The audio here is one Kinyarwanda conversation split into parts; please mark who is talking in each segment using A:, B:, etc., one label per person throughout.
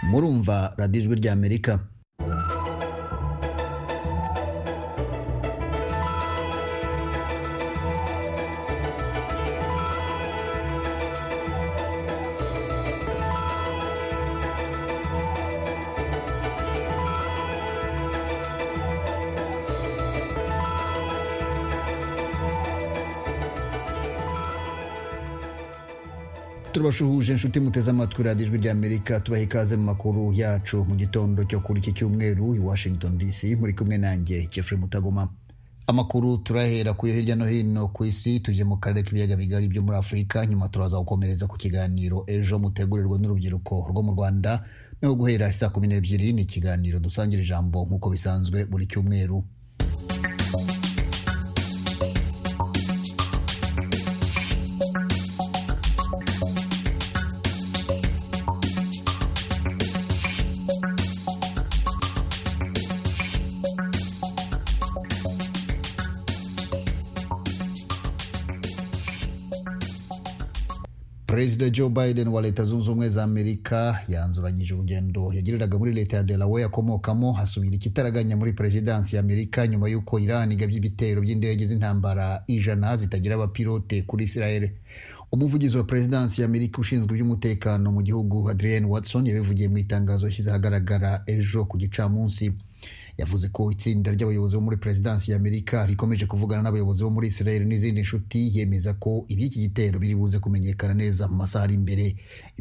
A: murumva radiyo ijwi ry'amerika tubashuhuje inshuti muteze amatwi radiyo ijwi ry'amerika tubaha ikaze mu makuru yacu mu gitondo cyo kuri iki cyumweru i washington dc muri kumwe nanjye jeffrey mutagoma amakuru turahera kuyo hirya no hino ku isi tujye mu karere k'ibiyaga bigari byo muri afurika nyuma turaza gukomereza ku kiganiro ejo mutegurirwa n'urubyiruko rwo mu rwanda no guhera saa kumi n'ebyiri ni ikiganiro dusangira ijambo nk'uko bisanzwe buri cyumweru perezida joe biden wa leta zunze ubumwe za amerika yanzuranyije urugendo yagiriraga muri leta ya delaware akomokamo hasubira ikitaraganya muri perezidansi ya amerika nyuma y'uko iran igabye ibitero by'indege z'intambara ijana zitagira abapilote kuri israel umuvugizi wa perezidansi ya amerika ushinzwe iby'umutekano mu gihugu adrienne watson yabivugiye mu itangazo yashyize ahagaragara ejo ku gicamunsi yavuze ko itsinda ry'abayobozi bo muri perezidansi ya amerika rikomeje kuvugana n'abayobozi bo muri israel n'izindi nshuti yemeza ko iby'iki gitero biri buze kumenyekana neza mu masaha ari imbere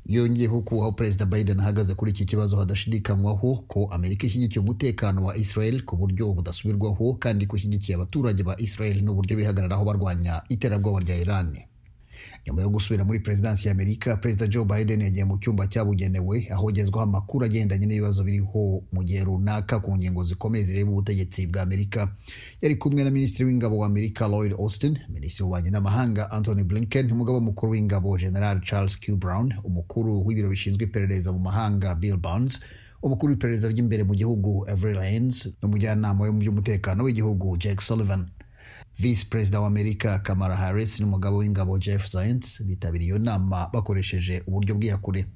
A: yongeyeho ko aho perezida biden ahagaze kuri iki kibazo hadashidikanywaho ko amerika ishyigikiye umutekano wa israel ku buryo budasubirwaho kandi ko ishyigikiye abaturage ba israel n'uburyo bihagararaho barwanya iterabwoba rya iran nyuma yo gusubira muri perezidansi ya amerika perezida joe biden yagiye mu cyumba cyabugenewe ahogezwaho amakuru agendanye n'ibibazo biriho mu gihe runaka ku ngingo zikomeye zireba ubutegetsi bwa amerika yari kumwe na minisitiri w'ingabo wa amerika lloyd austin minisitiri w'ububanyi n'amahanga anthony blinken umugabo mukuru w'ingabo general charles q brown umukuru w'ibiro bishinzwe iperereza mu mahanga bill barnes umukuru w'iperereza ry'imbere mu gihugu avery lyons n'umujyanama we mu by'umutekano w'igihugu jake sullivan visi perezida wa amerika kamara harris n'umugabo w'ingabo jeff zients bitabiriye iyo nama bakoresheje uburyo bw'iyakure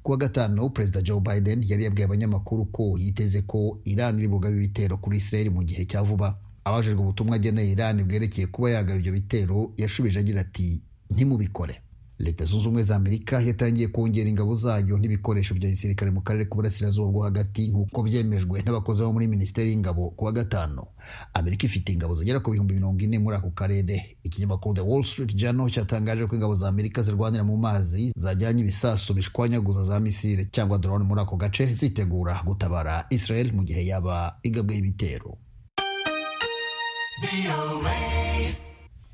A: kuwa gatanu perezida joe biden yari yabwiye abanyamakuru ko yiteze ko iran iri bugabe ibitero kuri israel mu gihe cya vuba abajijwe ubutumwa ageneye iran bwerekeye kuba yagaba ibyo bitero yashubije agira ati ntimubikore leta zunze ubumwe za amerika yatangiye kongera ingabo zayo n'ibikoresho bya gisirikare mu karere k'uburasirazuba bwo hagati nk'uko byemejwe n'abakozi bo muri minisiteri y'ingabo ku wa gatanu amerika ifite ingabo zigera ku bihumbi mirongo ine muri ako karere ikinyamakuru the wall street journal cyatangaje ko ingabo za amerika zirwanira mu mazi zajyanye ibisasu bishwanyaguza za misile cyangwa drone muri ako gace zitegura gutabara israel mu gihe yaba igabweho ibitero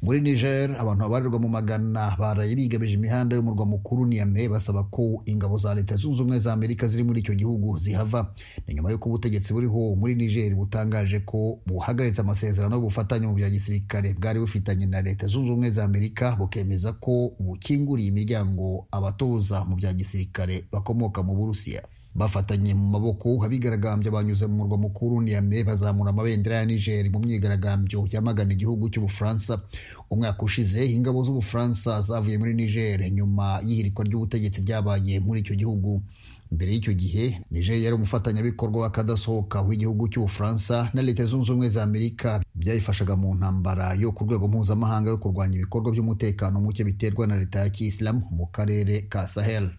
A: muri niger abantu babarirwa mu magana baraye bigamije imihanda yo mu murwa mukuru niyame basaba ko ingabo za leta zunze ubumwe za amerika ziri muri icyo gihugu zihava ni nyuma y'uko ubutegetsi buriho muri niger butangaje ko buhagaritse amasezerano y'ubufatanye mu bya gisirikare bwari bufitanye na leta zunze ubumwe za amerika bukemeza ko bukinguriye imiryango abatoza mu bya gisirikare bakomoka mu burusiya bafatanye mu maboko abigaragambya banyuze mu murwa mukuru niyame bazamura amabendera ya niger mu myigaragambyo yamagana igihugu cy'ubufaransa umwaka ushize ingabo z'ubufaransa zavuye muri niger nyuma y'ihirikwa ry'ubutegetsi ryabaye muri icyo gihugu mbere y'icyo gihe niger yari umufatanyabikorwa w'akadasohoka w'igihugu cy'ubufaransa na leta zunze ubumwe za amerika byayifashaga mu ntambara yo ku rwego mpuzamahanga yo kurwanya ibikorwa by'umutekano muke biterwa na leta ya kiyisilamu mu karere ka sahel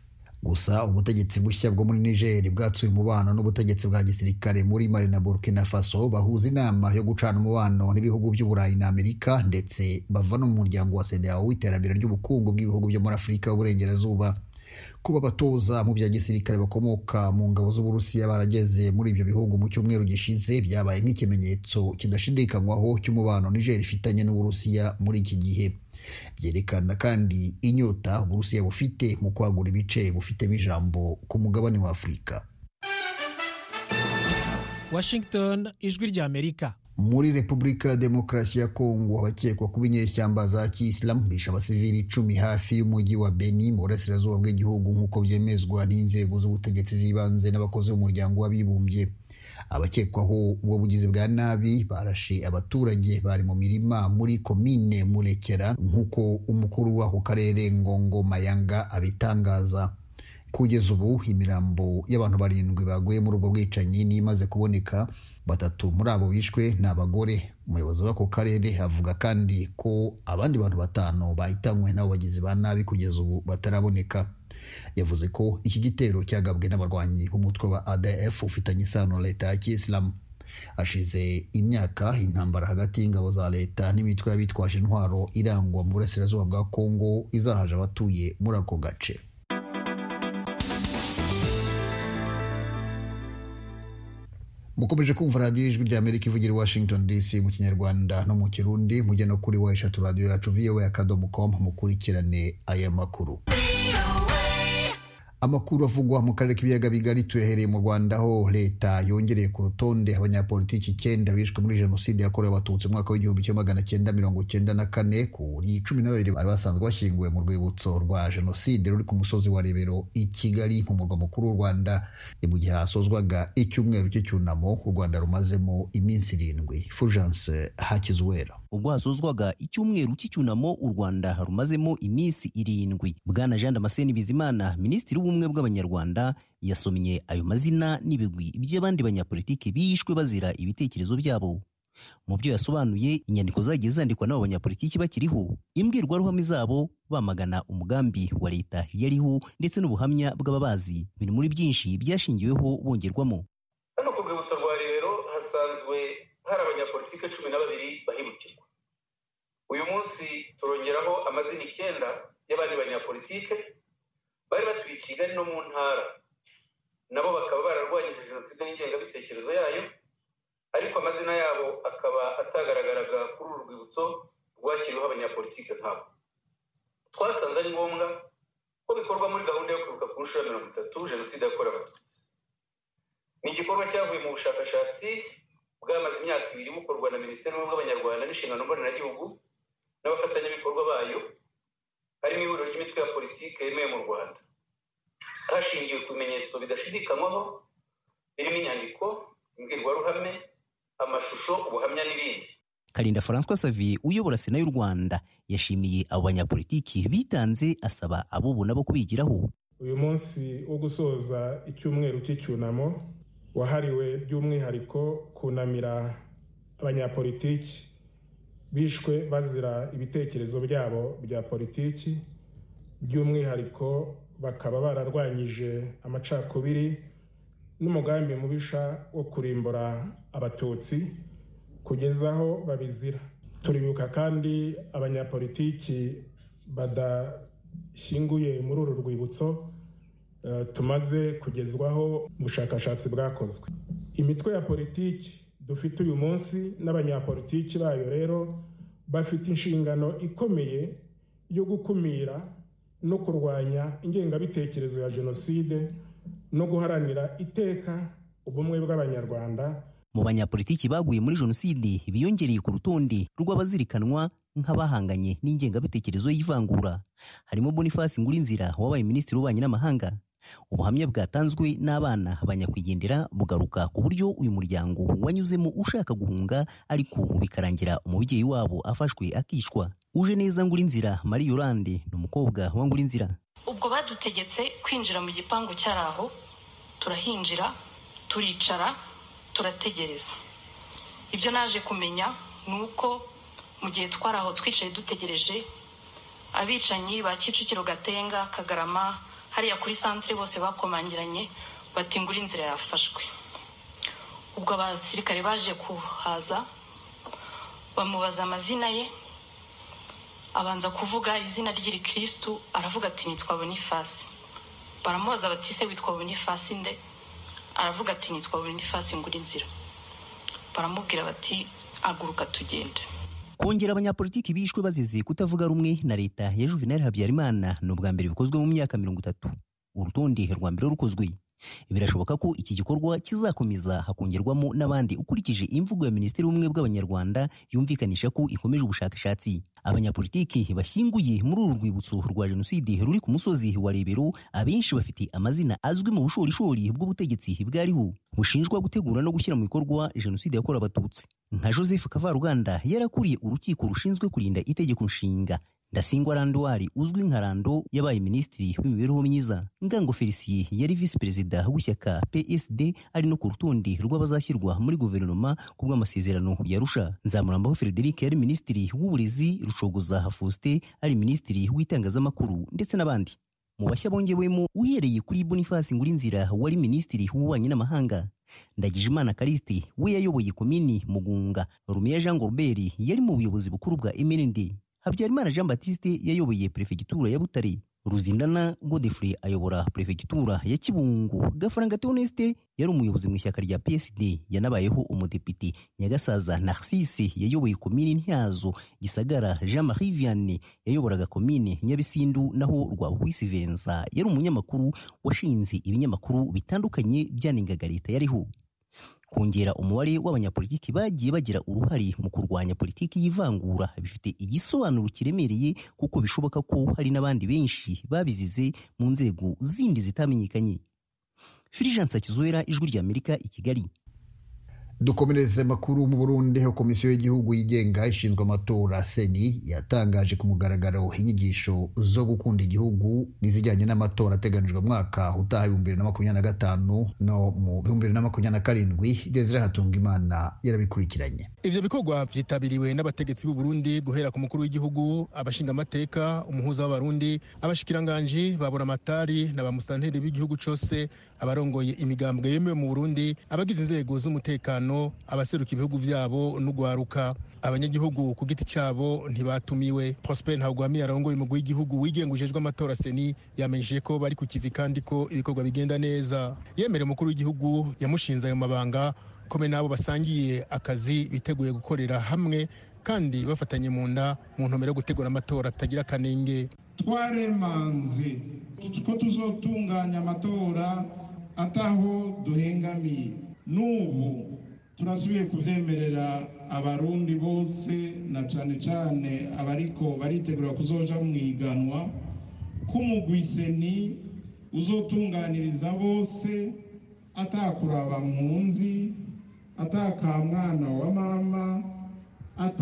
A: gusa ubutegetsi bushya bwo muri niger bwatsuye umubano n'ubutegetsi bwa gisirikare muri mali na burkina faso bahuza inama yo gucana umubano n'ibihugu by'uburayi na amerika ndetse bava no mu muryango wa sedeao w'iterambere ry'ubukungu bw'ibihugu byo muri afurika y'uburengerazuba kuba abatoza mu bya gisirikare bakomoka mu ngabo z'uburusiya barageze muri ibyo bihugu mu cyumweru gishize byabaye nk'ikimenyetso kidashidikanywaho cy'umubano niger ifitanye n'uburusiya muri iki gihe byerekana kandi inyota uburusiya bufite mu kwagura ibice bufitemo ijambo ku mugabane wa afurika
B: washington ijwi rya amerika
A: muri repubulika ya demokarasi ya kongo abakekwa kuba inyeshyamba za kiyisilamu bishe abasivili icumi hafi y'umujyi wa beni mu burasirazuba bw'igihugu nk'uko byemezwa n'inzego z'ubutegetsi z'ibanze n'abakozi b'umuryango w'abibumbye abakekwaho ubwo bugizi bwa nabi barashe abaturage bari mu mirima muri komine murekera nk'uko umukuru w'ako karere ngongo mayanga abitangaza kugeza ubu imirambo y'abantu barindwi baguye muri ubwo bwicanyi ni imaze kuboneka batatu muri abo bishwe ni abagore umuyobozi w'ako karere avuga kandi ko abandi bantu batanu bahitanywe n'abo bagizi ba nabi kugeza ubu bataraboneka yavuze ko iki gitero cyagabwe n'abarwanyi b'umutwe wa adf ufitanye isano na leta ya kiyisilamu hashize imyaka intambara hagati y'ingabo za leta n'imitwe y'abitwaje intwaro irangwa mu burasirazuba bwa kongo izahaje abatuye muri ako gace mukomeje kumva radiyo ijwi rya amerika ivugira i washington dc mu kinyarwanda no mu kirundi mujye no kuri wa eshatu radiyo yacu voa akadomo com mukurikirane aya makuru amakuru avugwa mu karere k'ibiyaga bigari tuyahereye mu rwanda aho leta yongereye ku rutonde abanyapolitiki icyenda bishwe muri jenoside yakorewe abatutsi mu mwaka w'igihumbi kimwe magana cyenda mirongo cyenda na kane kuri cumi na babiri bari basanzwe bashyinguwe mu rwibutso rwa jenoside ruri ku musozi wa rebero i kigali mu murwa mukuru w'u rwanda ni mu gihe hasozwaga icyumweru cy'icyunamo u rwanda rumazemo iminsi irindwi fulgence hakizuwera
C: ubwo hasozwaga icyumweru cy'icyunamo u rwanda rumazemo iminsi irindwi bwana jean damascene bizimana minisitiri w'ubumwe bw'abanyarwanda yasomye ayo mazina n'ibigwi by'abandi banyapolitiki bishwe bazira ibitekerezo byabo mu byo yasobanuye inyandiko zagiye zandikwa n'abo banyapolitiki bakiriho imbwirwaruhame zabo bamagana umugambi wa leta yariho ndetse n'ubuhamya bw'ababazi biri muri byinshi byashingiweho bongerwamo
D: hano ku rwibutso rwa rebero hasanzwe hari abanyapolitike cumi na babiri bahemukirwa uyu munsi turongeraho amazina icyenda y'abandi banyapolitike bari batuye i kigali no mu ntara nabo bakaba bararwanyije jenoside n'ingengabitekerezo yayo ariko amazina yabo akaba atagaragaraga kuri uru rwibutso rwashyiriweho abanyapolitike nkabo twasanze ari ngombwa ko bikorwa muri gahunda yo kwibuka ku nshuro ya mirongo itatu jenoside yakorewe abatutsi ni igikorwa cyavuye mu bushakashatsi bwamaze imyaka ibiri bukorwa na minisiteri y'ubumwe bw'abanyarwanda n'inshingano mboneragihugu n'abafatanyabikorwa bayo harimo ihuriro ry'imitwe ya politiki yemewe mu rwanda hashingiwe ku bimenyetso bidashidikanywaho birimo inyandiko imbwirwaruhame amashusho ubuhamya n'ibindi
C: karinda francois savier uyobora sena y'u rwanda yashimiye abo banyapolitiki bitanze asaba abo nabo kubigiraho
E: uyu munsi wo gusoza icyumweru cy'icyunamo wahariwe by'umwihariko kunamira abanyapolitiki bishwe bazira ibitekerezo byabo bya politiki by'umwihariko bakaba bararwanyije amacakubiri n'umugambi mubisha wo kurimbura abatutsi kugeza aho babizira turibuka kandi abanyapolitiki badashyinguye muri uru rwibutso tumaze kugezwaho ubushakashatsi bwakozwe imitwe ya politiki dufite uyu munsi n'abanyapolitiki bayo rero bafite inshingano ikomeye yo gukumira no kurwanya ingengabitekerezo ya jenoside no guharanira iteka ubumwe bw'abanyarwanda
C: mu banyapolitiki baguye muri jenoside biyongereye ku rutonde rw'abazirikanwa nk'abahanganye n'ingengabitekerezo y'ivangura harimo boniface ngurinzira wabaye minisitiri w'ububanyi n'amahanga ubuhamya bwatanzwe n'abana banyakwigendera bugaruka ku buryo uyu muryango wanyuzemo ushaka guhunga ariko bikarangira umubyeyi wabo afashwe akishwa uje neza ngurinzira marie yorande ni umukobwa wa ngurinzira
F: ubwo badutegetse kwinjira mu gipangu cyari aho turahinjira turicara turategereza ibyo naje kumenya ni uko mu gihe twari aho twicaye dutegereje abicanyi ba kicukiro gatenga kagarama hariya kuri santire bose bakomangiranye batingura inzira yafashwe ubwo abasirikare baje kuhaza bamubaza amazina ye abanza kuvuga izina ry'irikirisitu aravuga ati nitwa bonifasi baramubaza bati se witwa bonifasi nde aravuga ati nitwa bonifasi ngura inzira baramubwira bati aguruka tugende
C: kongera abanyapolitiki bishwe bazize kutavuga rumwe na leta ya juvenali habyarimana ni ubwa mbere bikozwe mu myaka mirongo itatu urutonde rwa mbere rukozwe birashoboka ko iki gikorwa kizakomeza hakongerwamo n'abandi ukurikije imvugo ya minisiteri y'ubumwe bw'abanyarwanda yumvikanisha ko ikomeje ubushakashatsi abanyapolitiki bashyinguye muri uru rwibutso rwa jenoside ruri ku musozi wa rebero abenshi bafite amazina azwi mu bushorishori bw'ubutegetsi bwariho bushinjwa gutegura no gushyira mu bikorwa jenoside yakorewe abatutsi nka joseph kavaruganda yarakuriye urukiko rushinzwe kurinda itegeko nshinga ndasingwa randuwari uzwi nka rando yabaye minisitiri w'imibereho myiza ngango felisiye yari visi perezida w'ishyaka psd ari no ku rutonde rw'abazashyirwa muri guverinoma ku bw'amasezerano yarusha nzamurambaho frederic yari minisitiri w'uburezi rushogoza faustin ari minisitiri w'itangazamakuru ndetse n'abandi mu bashya bongewemo uhereye kuri boniface ngurinzira wari minisitiri w'ububanyi n'amahanga ndagijimana kariste we yayoboye komini mugunga rumiya jean gorbert yari mu buyobozi bukuru bwa mnd habyarimana jean batiste yayoboye perefegitura ya butare ruzindana godefrey ayobora perefegitura ya kibungo gafaranga theoneste yari umuyobozi mu ishyaka rya psd yanabayeho umudepite nyagasaza narcisse yayoboye komini ntyazo gisagara jean marie vianney yayoboraga komine nyabisindu naho rwabuhwisi venza yari umunyamakuru washinze ibinyamakuru bitandukanye byanengaga leta yariho kongera umubare w'abanyapolitiki bagiye bagira uruhare mu kurwanya politiki y'ivangura bifite igisobanuro kiremereye kuko bishoboka ko hari n'abandi benshi babizize mu nzego zindi zitamenyekanye firijansa kizuera ijwi ry'amerika i kigali
A: dukomereze makuru mu burundi aho komisiyo y'igihugu yigenga ishinzwe amatora seni yatangaje ku mugaragaro inyigisho zo gukunda igihugu n'izijyanye n'amatora ateganijwe mwaka utaha ibihumbi bibiri na makumyabiri na gatanu no mu bihumbi bibiri na makumyabiri na karindwi desire hatunga imana yarabikurikiranye
G: ivyo bikorwa vyitabiriwe n'abategetsi b'u Burundi guhera ku mukuru w'igihugu abashingamateka umuhuza w'abarundi abashikiranganji babura amatari na bamusitanteri b'igihugu cose abarongoye imigambwe yemewe mu Burundi abagize inzego z'umutekano abaseruka ibihugu vyabo n'ugwaruka abanyagihugu ku giti cabo ntibatumiwe Prosper Ntagwamiye arongoye umugwi w'igihugu wigenga ujejwe amatora seni yamenyesheje ko bari ku kivi kandi ko ibikorwa bigenda neza yemera umukuru w'igihugu yamushinze ayo mabanga kome n'abo basangiye akazi biteguye gukorera hamwe kandi bafatanye mu nda mu ntumbero yo gutegura amatora atagira akanenge
H: twaremanze ko tuzotunganya amatora ataho duhengamiye n'ubu turasubiye kubyemerera abarundi bose na cyane cyane abariko baritegura kuzoja mu iganwa k'umugwiseni uzotunganiriza bose atakuraba mpunzi atakamwana wa mama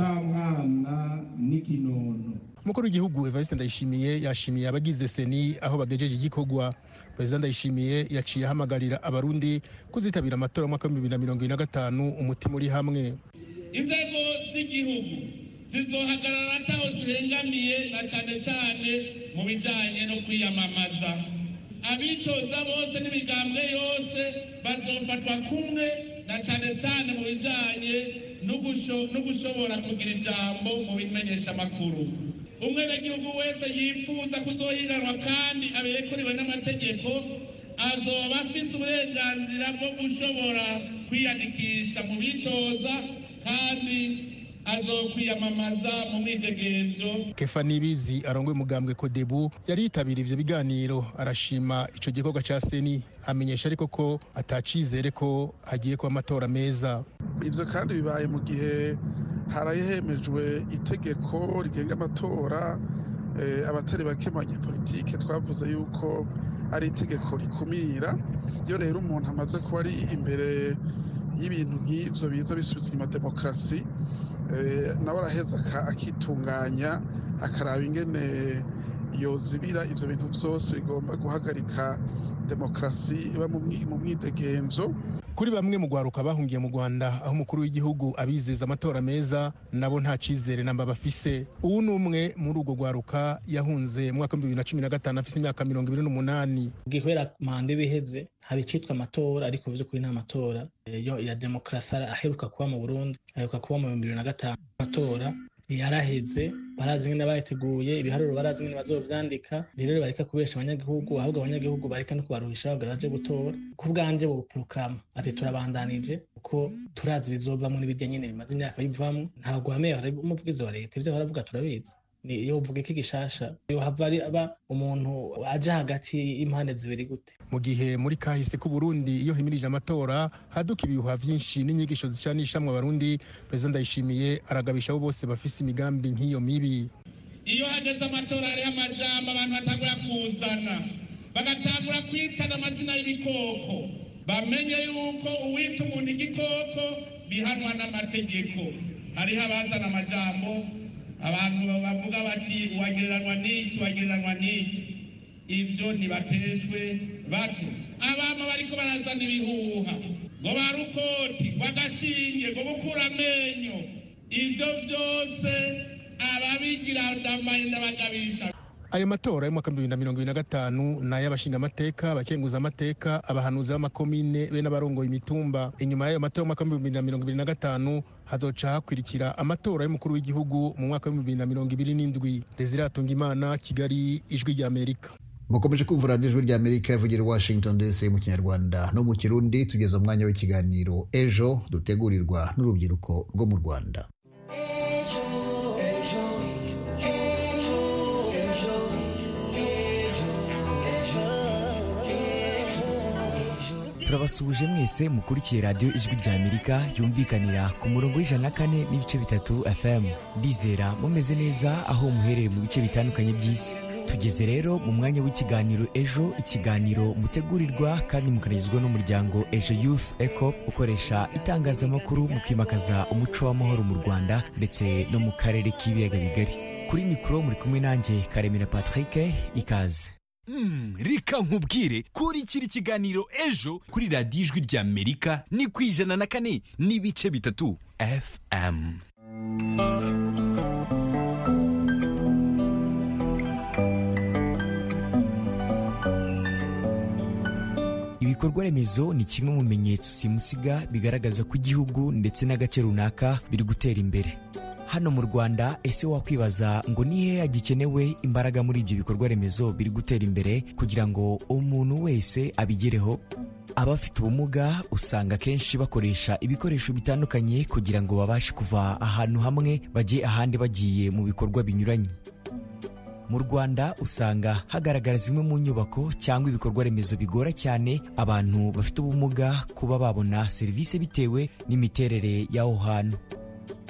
H: atamwana n'ikinono
G: umukuru w'igihugu evariste ndayishimiye yashimiye abagize seni aho bagejeje igikorwa perezida ndayishimiye yaciye ahamagarira abarundi kuzitabira amatora y'umwaka w'ibihumbi bibiri na mirongo ine na gatanu umutima uri hamwe
I: inzego z'igihugu zizohagarara ataho zihengamiye na cyane cyane mu bijyanye no kwiyamamaza abitoza bose n'imigambwe yose bazofatwa kumwe na cyane cyane mu bijyanye no gushobora kugira ijambo mu bimenyesha amakuru umwenegihugu wese yifuza kuzohiganwa kandi aberekurwe n'amategeko azoba afise uburenganzira bwo gushobora kwiyandikisha mu bitoza kandi azokwiyamamaza mu mwidegenzo
G: kefa nibizi arongoye umugambwe kodebu yari yitabira ivyo biganiro arashima ico gikorwa ca seni amenyesha ariko ko atacizere ko hagiye kuba amatora meza
J: ivyo kandi bibaye mu gihe harahemejwe itegeko rigenga amatora abatari bake mu banyepolitike twavuze yuko ari itegeko rikumira iyo rero umuntu amaze kuba ari imbere y'ibintu nk'ivyo biza bisubiza inyuma demokarasi nawe araheza akitunganya akaraba ingene yozibira ivyo bintu vyose bigomba guhagarika demokarasi iba mu mwidegenzo
G: kuri bamwe mu rwaruka bahungiye mu rwanda aho umukuru w'igihugu abizeza amatora meza nabo nta cyizere namba bafise ubu ni umwe muri urwo rwaruka yahunze mu mwaka w'ibihumbi bibiri na cumi na gatanu afise imyaka mirongo ibiri n'umunani
K: bwihera manda ibiheze hari icyitwa amatora ariko bivuze ko nta matora ya demokarasi aheruka kuba mu burundi aheruka kuba mu bihumbi bibiri na gatanu amatora yaraheze barazi nyine abayateguye ibiharuro barazi nyine bazobyandika rero bareka kubesha abanyagihugu ahubwo abanyagihugu bareka no kubaruhisha bagaraje gutora ku bwanjye bo porogaramu ati turabandanije kuko turazi ibizovamo n'ibirya nyine bimaze imyaka bivamo ntabwo wameye umuvugizi wa leta ibyo baravuga turabizi niyo uvuga iki gishasha yohava aba umuntu aja hagati y'impande zibiri gute
G: mu gihe muri kahise ku Burundi iyo himirije amatora haduka ibihuha vyinshi n'inyigisho zicanisha mu barundi perezida ndayishimiye aragabisha abo bose bafise imigambi nk'iyo mibi
I: iyo hageze amatora hariho amajambo abantu batangura kuzana bagatangura kwitana amazina y'ibikoko bamenye yuko uwita umuntu igikoko bihanwa n'amategeko hariho abazana amajambo abantu bavuga bati wagereranywa n'iki wagereranywa n'iki ibyo ntibatezwe bato abama bariko barazana ibihuha ngo barukoti ngo agashinge ngo gukura amenyo ibyo byose ababigira ndamayenda bagabisha
G: ayo matora y'umwaka w'ibihumbi bibiri na mirongo ibiri na gatanu ni ay'abashingamateka abakenguza amateka abahanuzi b'amakomine be n'abarongoye imitumba inyuma y'ayo matora y'umwaka w'ibihumbi bibiri na mirongo ibiri na gatanu hazoca hakurikira amatora y'umukuru w'igihugu mu mwaka w'ibihumbi bibiri na mirongo ibiri n'indwi desire atungimana kigali ijwi ry'amerika
A: mukomeje kumva radiyo ijwi ry'amerika ivugira i washington dc mu kinyarwanda no mu kirundi tugeze umwanya w'ikiganiro ejo dutegurirwa n'urubyiruko rwo mu rwanda
L: turabasuhuje mwese mukurikiye radiyo ijwi rya amerika yumvikanira ku murongo w'ijana na kane n'ibice bitatu fm ndizera mumeze neza aho muherereye mu bice bitandukanye by'isi tugeze rero mu mwanya w'ikiganiro ejo ikiganiro mutegurirwa kandi mukanagizwa n'umuryango ejo youth eco ukoresha itangazamakuru mu kwimakaza umuco w'amahoro mu rwanda ndetse no mu karere k'ibiyaga bigari kuri mikoro muri kumwe nanjye karemera patrick ikaze
M: Mm, reka nkubwire kurikira ikiganiro ejo kuri radiyo ijwi ry'amerika ni ku ijana na kane n'ibice bitatu fm
L: ibikorwa remezo ni kimwe mu bimenyetso simusiga bigaragaza ko igihugu ndetse n'agace runaka biri gutera imbere hano mu rwanda ese wakwibaza ngo ni hehe hagikenewe imbaraga muri ibyo bikorwa remezo biri gutera imbere kugira ngo umuntu wese abigereho abafite ubumuga usanga akenshi bakoresha ibikoresho bitandukanye kugira ngo babashe kuva ahantu hamwe bajye ahandi bagiye mu bikorwa binyuranye mu rwanda usanga hagaragara zimwe mu nyubako cyangwa ibikorwa remezo bigora cyane abantu bafite ubumuga kuba babona serivisi bitewe n'imiterere y'aho hantu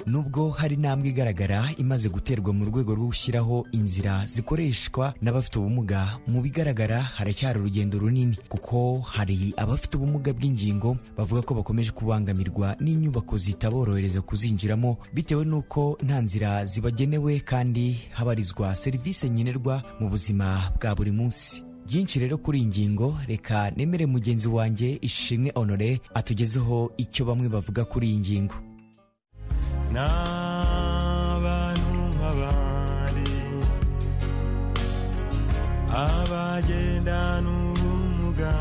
L: nubwo hari intambwe igaragara imaze guterwa mu rwego rwo gushyiraho inzira zikoreshwa n'abafite ubumuga mu bigaragara haracyari urugendo runini kuko hari abafite ubumuga bw'ingingo bavuga ko bakomeje kubangamirwa n'inyubako zitaborohereza kuzinjiramo bitewe n'uko nta nzira zibagenewe kandi habarizwa serivisi nkenerwa mu buzima bwa buri munsi byinshi rero kuri iyi ngingo reka nemere mugenzi wanjye ishimwe honore atugezeho icyo bamwe bavuga kuri iyi ngingo
N: n'abantu nk'abandi abagendana ubumuga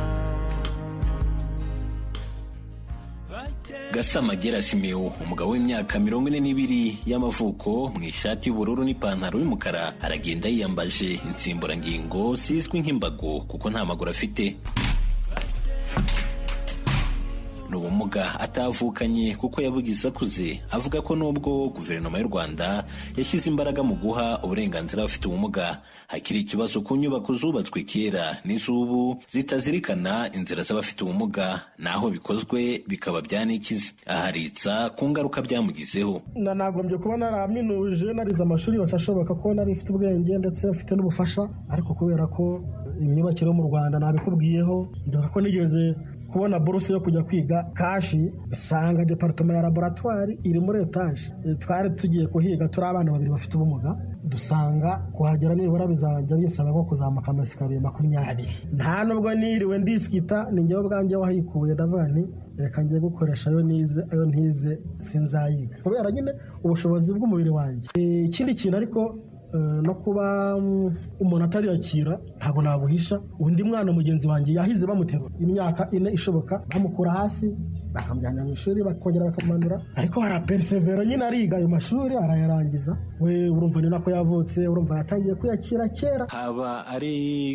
O: gasama gerasimewo umugabo w'imyaka mirongo ine n'ibiri y'amavuko mu ishati y'ubururu n'ipantaro y'umukara aragenda yiyambaje insimburangingo zizwi nk'imbago kuko nta maguru afite ni ubumuga atavukanye kuko yabugize akuze avuga ko nubwo guverinoma y'u rwanda yashyize imbaraga mu guha uburenganzira abafite ubumuga hakiri ikibazo ku nyubako zubatswe kera n'iz'ubu zitazirikana inzira z'abafite ubumuga n'aho bikozwe bikaba byanikize aharitsa ku ngaruka byamugizeho
P: na nagombye kuba naraminuje narize amashuri yose ashoboka ko nari mfite ubwenge ndetse mfite n'ubufasha ariko kubera ko imyubakire yo mu rwanda nabikubwiyeho ndibuka ko nigeze kubona buruse yo kujya kwiga kashi nsanga departoma ya laboratwari iri muri etaje twari tugiye kuhiga turi abana babiri bafite ubumuga dusanga kuhagera nibura bizajya bisaba nko kuzamuka amasikariye makumyabiri nta nubwo niriwe ndisikita ni njyewe ubwanjye wahikuye ndavuga nti reka njye gukoresha ayo nize ayo ntize sinzayiga kubera nyine ubushobozi bw'umubiri wanjye ikindi kintu ariko no kuba umuntu atariyakira ntabwo nabuhisha undi mwana mugenzi wanjye yahize bamuterura imyaka ine ishoboka bamukura hasi bakamujyana mu ishuri bakongera bakamumanura ariko hari aperisevero nyine ariga ayo mashuri arayarangiza we urumva ni nako yavutse urumva yatangiye kuyakira kera
O: haba ari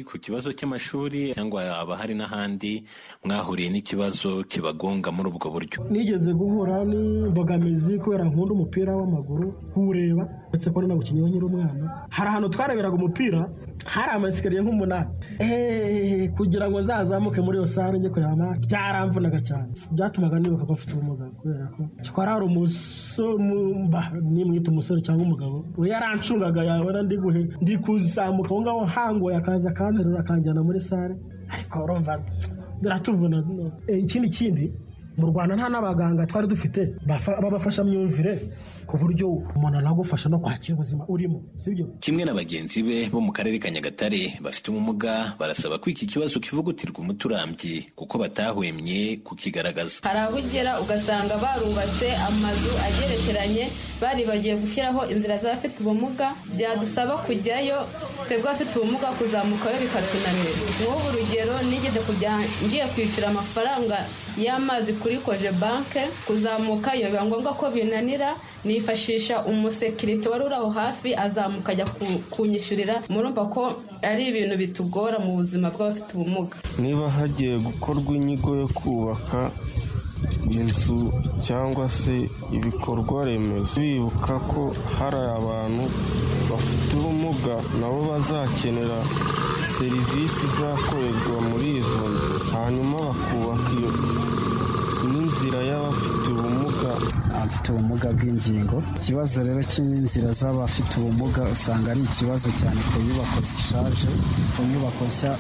O: ku kibazo cy'amashuri cyangwa haba hari n'ahandi mwahuriye n'ikibazo kibagonga muri ubwo buryo
P: nigeze guhura n'imbogamizi kubera nkunda umupira w'amaguru kuwureba uretse ko nanawukinyeho nyiri umwana hari ahantu twareberaga umupira hari amasikariye nk'umunani kugira ngo nzazamuke muri iyo sare njye kureba byaramvunaga cyane byatumaga nibuka ko mfite ubumuga kubera ko twari hari umusomba nimwita umusore cyangwa umugabo we yarancungaga yabona ndi guhe ndi kuzamuka aho ngaho hangoye akaza akanterura akanjyana muri sare ariko urumva biratuvuna ikindi kindi mu rwanda nta n'abaganga twari dufite b'abafashamyumvire ku buryo umuntu anagufasha no kwakira ubuzima urimo sibyo
O: kimwe na bagenzi be bo mu karere ka nyagatare bafite ubumuga barasaba ko iki kibazo kivugutirwa umuti urambye kuko batahwemye kukigaragaza
Q: hari aho ugera ugasanga barubatse amazu agerekeranye baribagiwe gushyiraho inzira z'abafite ubumuga byadusaba kujyayo twebwe abafite ubumuga kuzamukayo bikatunanira nk'ubu urugero nigeze kujya ngiye kwishyura amafaranga y'amazi kuri koje banke kuzamukayo biba ngombwa ko binanira nifashisha umusekirite wari uri aho hafi azamuka ajya kunyishyurira murumva ko ari ibintu bitugora mu buzima bw'abafite ubumuga
R: niba hagiye gukorwa inyigo yo kubaka inzu cyangwa se ibikorwa remezo bibuka ko hari abantu bafite ubumuga nabo bazakenera serivisi izakorerwa muri izo nzu hanyuma bakubaka iyo n'inzira y'abafite ubumuga
S: abafite ubumuga bw'ingingo ikibazo rero cy'inzira z'abafite ubumuga usanga ari ikibazo cyane ku nyubako zishaje ku nyubako nshya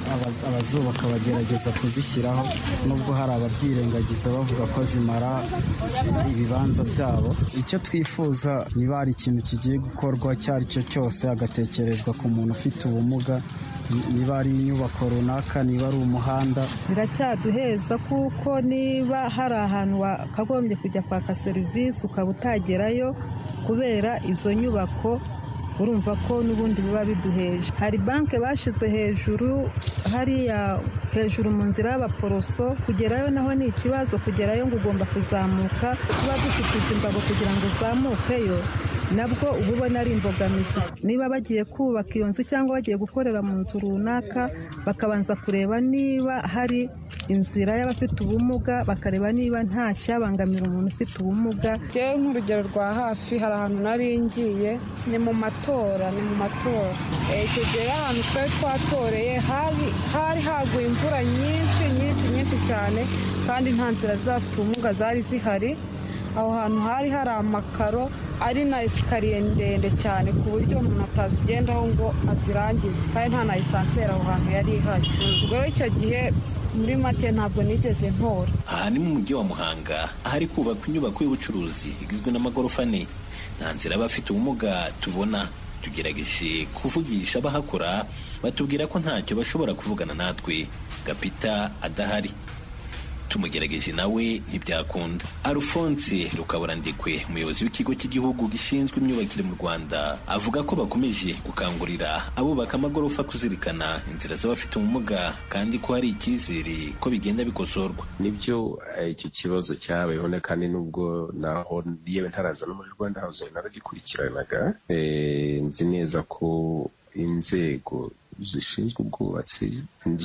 S: abazubaka bagerageza kuzishyiraho nubwo hari ababyirengagiza bavuga ko zimara ibibanza byabo icyo twifuza niba hari ikintu kigiye gukorwa icyo ari cyo cyose hagatekerezwa ku muntu ufite ubumuga niba ari inyubako runaka niba ari umuhanda
T: biracyaduheza kuko niba hari ahantu wakagombye kujya kwaka serivisi ukaba utagerayo kubera izo nyubako urumva ko n'ubundi biba biduheje hari banki bashyize hejuru hariya hejuru mu nzira y'abaporoso kugerayo naho ni ikibazo kugerayo ngo ugomba kuzamuka tuba dufite imbago kugira ngo uzamukeyo nabwo uba ubona ari imbogamizi niba bagiye kubaka iyo nzu cyangwa bagiye gukorera mu nzu runaka bakabanza kureba niba hari inzira y'abafite ubumuga bakareba niba nta cyabangamira umuntu ufite ubumuga
U: rero nk'urugero rwa hafi hari ahantu nari ngiye ni mu matora ni mu matora icyo gihe ahantu twari twatoreye hari haguye imvura nyinshi nyinshi nyinshi cyane kandi nta nzira z'abafite ubumuga zari zihari aho hantu hari hari amakaro ari na esikariye ndende cyane ku buryo umuntu atazigendaho ngo azirangize kandi nta na esanseri aho hantu yari ihari ubwo rero icyo gihe muri make ntabwo nigeze ntora
O: aha ni mu mujyi wa muhanga ahari kubakwa inyubako y'ubucuruzi igizwe n'amagorofa ane nta nzira abafite ubumuga tubona tugerageje kuvugisha abahakora batubwira ko ntacyo bashobora kuvugana natwe gapita adahari tumugeregeje nawe ntibyakunda arufonse rukaburandikwe umuyobozi w'ikigo cy'igihugu gishinzwe imyubakire mu rwanda avuga ko bakomeje gukangurira abubaka amagorofa kuzirikana inzira z'abafite ubumuga kandi ko hari icyizere ko bigenda bikosorwa
V: nibyo iki kibazo cyabayeho kandi nubwo naho yewe ntaraza no muri rwanda hawuzingi naragikurikiranaga nzi neza ko inzego zishinzwe ubwubatsi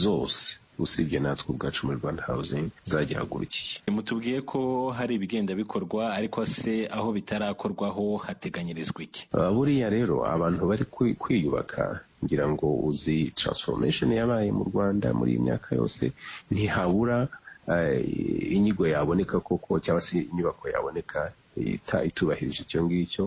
V: zose usibye natwe ubwacu muri rwanda hawuzingi zagihagurukiye
O: mutubwiye ko hari ibigenda bikorwa ariko se aho bitarakorwaho hateganyirizwa iki
V: buriya rero abantu bari kwiyubaka ngira ngo uzi transformation yabaye mu rwanda muri iyi myaka yose ntihabura inyigo yaboneka koko cyangwa se inyubako yaboneka itubahirije icyo ngicyo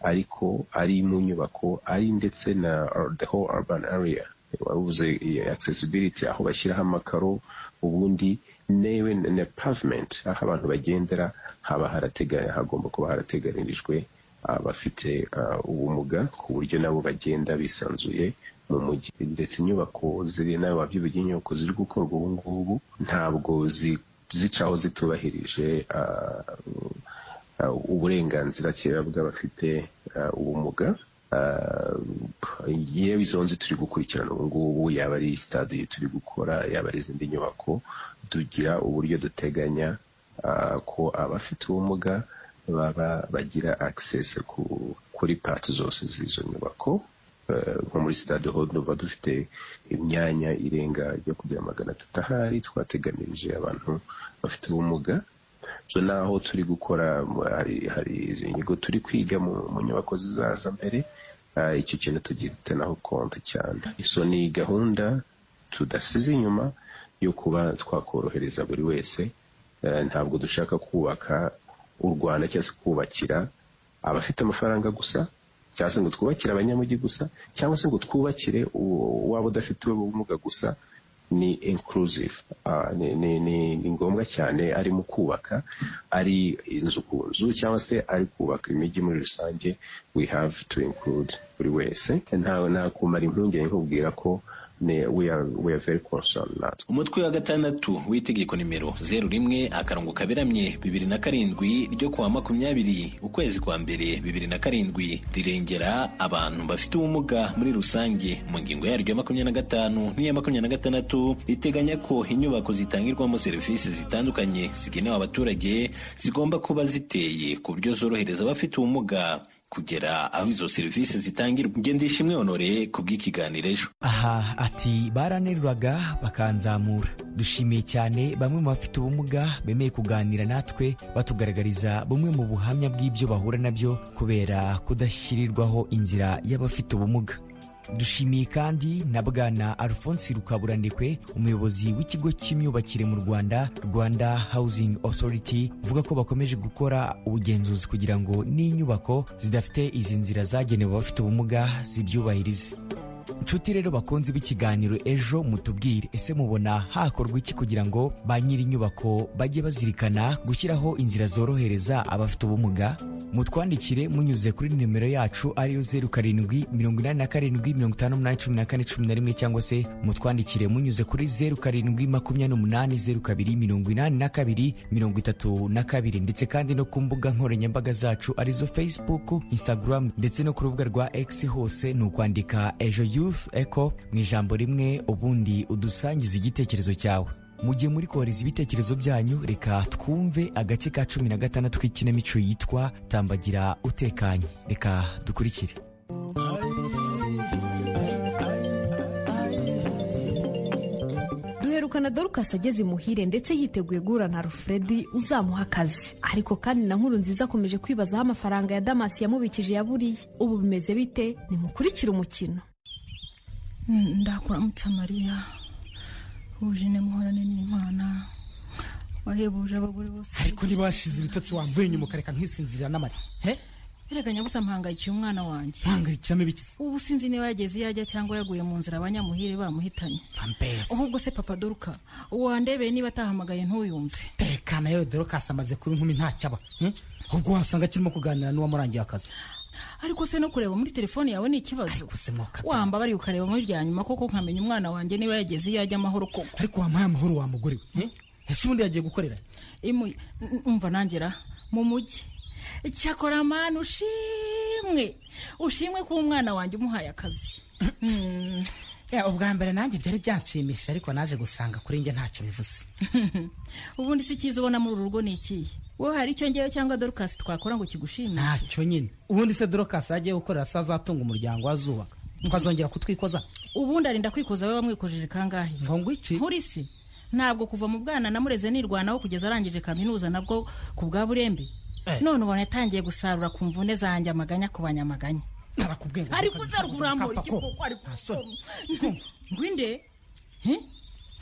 V: ariko ari mu nyubako ari ndetse na the whole urban area wabuze accessibility aho bashyiraho amakaro ubundi newe na pavement aho abantu bagendera haba haratega hagomba kuba harateganirijwe abafite ubumuga ku buryo nabo bagenda bisanzuye mu mujyi ndetse inyubako ziri nawe wabyibugiye inyubako ziri gukorwa ubu ngubu ntabwo zicaho zitubahirije uburenganzira kera bw'abafite ubumuga yewe izo nzu turi gukurikirana ubu ngubu yaba ari sitade turi gukora yaba ari izindi nyubako tugira uburyo duteganya ko abafite ubumuga baba bagira akisesi kuri pati zose z'izo nyubako nko muri sitade ho duba dufite imyanya irenga yo kugira magana atatu ahari twateganirije abantu bafite ubumuga so naho turi gukora hari izo nyigo turi kwiga mu nyubako zizaza mbere icyo kintu tugitenaho konti cyane iso ni gahunda tudasize inyuma yo kuba twakorohereza buri wese ntabwo dushaka kubaka u rwanda cyangwa se kubakira abafite amafaranga gusa cyangwa se ngo twubakire abanyamujyi gusa cyangwa se ngo twubakire waba udafite ubumuga gusa ni inclusive Ah, ni- ni- ni ni ngombwa cyane ari mu kubaka ari inzu ku nzu cyangwa se ari kubaka imijyi muri rusange we have to include buri wese ntawe nakumara impungenge nkubwira ko ni we are, we are very concerned natwe
O: umutwe wa gatandatu w'itegeko nimero zeru rimwe akarongo kaberamye bibiri na karindwi ryo kuwa makumyabiri ukwezi kwa mbere bibiri na karindwi rirengera abantu bafite ubumuga muri rusange mu ngingo yaryo ya makumyabiri na gatanu n'iya makumyabiri na gatandatu riteganya ko inyubako zitangirwamo serivisi zitandukanye zigenewe abaturage zigomba kuba ziteye ku buryo zorohereza abafite ubumuga kugera aho izo serivisi zitangirwa ngendesha imwe honore ku bw'ikiganiro ejo
L: aha ati baranteruraga bakanzamura dushimiye cyane bamwe mu bafite ubumuga bemeye kuganira natwe batugaragariza bumwe mu buhamya bw'ibyo bahura nabyo kubera kudashyirirwaho inzira y'abafite ubumuga dushimiye kandi na bwana alphonse rukaburandekwe umuyobozi w'ikigo cy'imyubakire mu rwanda rwanda housing authority uvuga ko bakomeje gukora ubugenzuzi kugira ngo n'inyubako zidafite izi nzira zagenewe abafite ubumuga zibyubahirize nshuti rero bakunze b'ikiganiro ejo mutubwire ese mubona hakorwa iki kugira ngo ba nyiri inyubako bajye bazirikana gushyiraho inzira zorohereza abafite ubumuga mutwandikire munyuze kuri nimero yacu ariyo zeru karindwi mirongo inani na karindwi mirongo itanu n'umunani cumi na kane cumi na rimwe cyangwa se mutwandikire munyuze kuri zeru karindwi makumyabiri n'umunani zeru kabiri mirongo inani na kabiri mirongo itatu na kabiri ndetse kandi no ku mbuga nkoranyambaga zacu arizo facebook instagram ndetse no ku rubuga rwa x hose ni ukwandika ejo youth eco mu ijambo rimwe ubundi udusangiza igitekerezo cyawe mu gihe muri kohereza ibitekerezo byanyu reka twumve agace ka cumi na gatandatu k'ikinamico yitwa tambagira utekanye reka dukurikire
B: duherukana dorukasi ageze imuhire ndetse yiteguye guhura na rufuredi uzamuha akazi ariko kandi na nkuru nziza akomeje kwibazaho amafaranga ya damasi yamubikije yaburiye ubu bimeze bite nimukurikire umukino
D: ndakuramutsa mariya wujine muhorane n'imana wahebuje abagore bose
W: ariko ntibashize ibitotsi wamvuye inyuma ukareka nkisinzirira n'amara
D: birega nyabusa mpangayikiye umwana wanjye
W: mpangayikiramo ibiki
D: ubu sinzi niba yageze iyo ajya cyangwa yaguye mu nzira abanyamuhire bamuhitanye
W: vamperi
D: ahubwo se papa doruka wandebeye niba atahamagaye ntuyumve
W: tekana yewe dorokasi amaze kuba inkumi ntacyo aba hmm? ahubwo wasanga akirimo kuganira n'uwamurangiye akazi
D: ariko se no kureba muri telefone yawe ni ikibazo wamba bari ukareba muri rya nyuma koko nkamenya umwana wanjye niba yageze iyo ajya amahoro koko
W: ariko wampaye amahoro wa mugore we hmm? ese ubundi yagiye gukorera
D: Imu- n- umva nangera mu mujyi cyakora mani ushimwe ushimwe kuba umwana wanjye umuhaye akazi Hmm.
W: ubwa mbere nanjye byari byanshimishije ariko naje gusanga kuri njye ntacyo bivuze
D: ubundi si cyiza ubona muri uru rugo ni ikihe wowe hari icyo ngewe cyangwa dorukasi twakora ngo kigushimire
W: ntacyo nyine ubundi se dorokasi yagiye gukorera se azatunga umuryango wazubaka twazongera kutwikoza
D: ubundi arinda kwikoza we wamwikojije kangahe
W: ngo ngwiki
D: nkuri si ntabwo kuva mu bwana namureze nirwanaho kugeza arangije kaminuza nabwo ku bwa burembe
W: Eh.
D: none ubona yatangiye gusarura ku mvune zanjye amaganya ku banyamaganya
W: narakubwiye
D: ariko uzaruka urambura
W: Kapako.
D: igikoko ariko ngwinde He?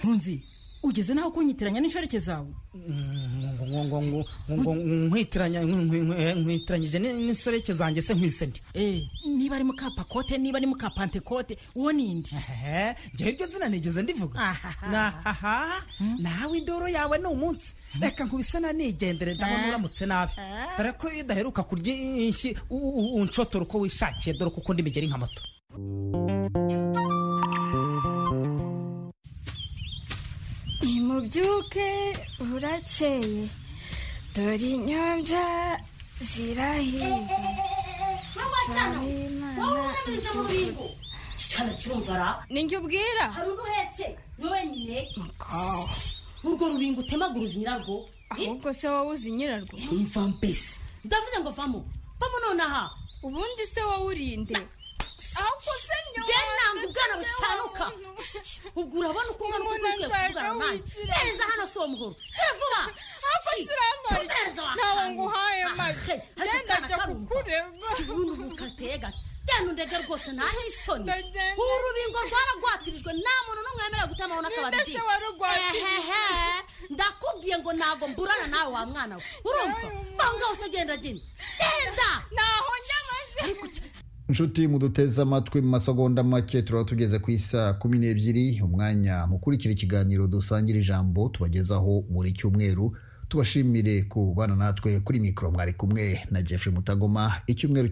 D: ntunzi ugeze naho kunyitiranya n'inshoreke zawe
W: nkwitiranyije n'insoreke zanjye se nkwise ndi
D: Eh, niba ari mukapakote niba ari mukapantekote uwo nindi
W: njyewe iryo zina nigeze ndivuga nahaha nawe indoro yawe ni umunsi reka nkubise nanigendere ndabona uramutse nabi dore ko iyo udaheruka kurya inshyi u- u- unshotora uko wishakiye dore ko ukunda imigeri nka moto
X: nimubyuke burakeye dore inyombya zirahiye
Y: wacana we. Wowe urabije mu bintu.
X: cicana kirumvara ninjye ubwira
Y: hari undi uhetse ni wenyine
X: Ah.
Y: urwo rubingo utemaguruza nyirarwo
X: ahubwo se wowe uzi nyirarwo
Y: mva mbese ndavuze ngo vamo vamo nonaha
X: ubundi se wowe urinde ahubwo se nyuma
Y: jye nanga ubwana bushanuka ubwo urabona uko umwana uko ukwiye kuvugana nanjye hereza hano si uwo muhoro jya vuba
X: ahubwo
Y: Shyi,
X: siramari
Y: tumereza wa
X: ntawe
Y: kantu.
X: nguhaye
Y: Ah,
X: mari
Y: he, ariko
X: genda
Y: kana
X: jya
Y: karumva.
X: kukureba
Y: Shyi, ubundi ubu kateye gato jyana undege rwose ntahe isoni ubu urubingo rwaragwatirijwe nta muntu n'umwe wemerewe gutamaho n'akabari
X: Ninde se warugwatirije?
Y: Ehehe, ndakubwiye ngo ntabwo mburana nawe wa mwana we urumva aho ngaho se genda genda genda
X: ntaho nyamaze
Y: ariko cy-
A: inshuti muduteze amatwi mu masegonda make turaba tugeze ku isa kumi n'ebyiri umwanya mukurikira ikiganiro dusangira ijambo tubagezaho buri cyumweru tubashimire kubana natwe kuri mikoro mwari kumwe na jeffrey mutagoma icyumweru